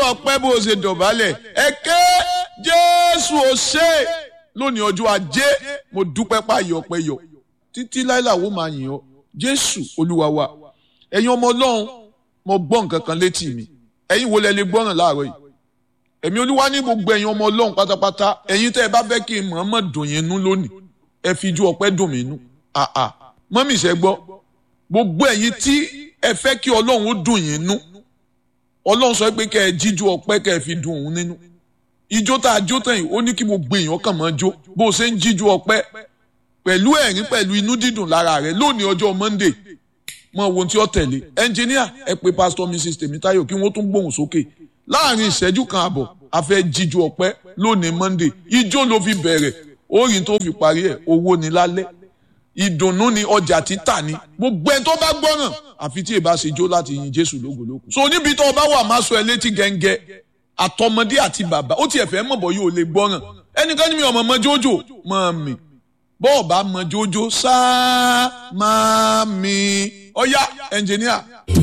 ọpẹ́ bó o ṣe dọ̀bálẹ̀ ẹ ké jésù ò ṣe lónìí ọjọ́ ajé mo dúpẹ́ páyọ̀ ọpẹ́ yọ títí láìláwó máa yìn ọ́ jésù olúwa wa ẹ̀yin ọmọ ọlọ́run mo gbọ́ nǹkan kan létí mi ẹ̀yin wo lẹ lè gbọ́ràn láàárọ̀ yìí ẹ̀mí olúwa ní gbogbo ẹ̀yin ọmọ ọlọ́run pátápátá ẹ̀yin tẹ́ ẹ bá fẹ́ kí n mọ̀ọ́mọ̀ dùn yín nú lónìí ẹ fi ju ọpẹ́ dùn mí nú àà mọ́mì ṣẹ́ gbọ́ gbogbo ẹ̀yin tí ẹ fẹ́ kí ọlọ́run ó dùn yín nú ọlọ́run sọ pé kẹ́ ẹ jíjú ọpẹ́ kẹ́ ẹ fi dùn òun nínú ijó tá a jó tán yìí ó ní kí gbogbo èèyàn kàn máa jó bó o ṣe ń jíjú ọpẹ́ pẹ̀lú ẹ̀rín pẹ̀lú inú dídùn lára rẹ̀ lónìí ọjọ́ Monday mọ ohun tí ó tẹ̀lé ẹnjìníà ẹ pé pásítọ̀ Mrs Tèmítáyọ̀ kí wọ́n tún gbóhùn sókè láàrin ìṣẹ́jú kan àbọ̀ a fẹ́ jíjú ọpẹ́ lónìí Monday ijó ló fi bẹ̀rẹ̀ orin tó fi parí ẹ̀ owó ni lálẹ́ ìdùnnú ni ọjà títà ni gbogbo ẹni tó bá gbọ́ràn àfi tí èbá ṣe jó láti yin Jésù lógológo. so níbi tó o bá wà máa sọ ẹ létí gẹ́ngẹ́ àtọmọdé àti bàbá ó tiẹ̀ fẹ́ mọ̀ bọ́ yóò lè gbọ́ràn ẹnikẹ́ni mi ọmọ mọ jójó mọ́ mi bọ́ọ̀ bá mọ jójó sáá máa mi ọ̀yá ẹnjìníà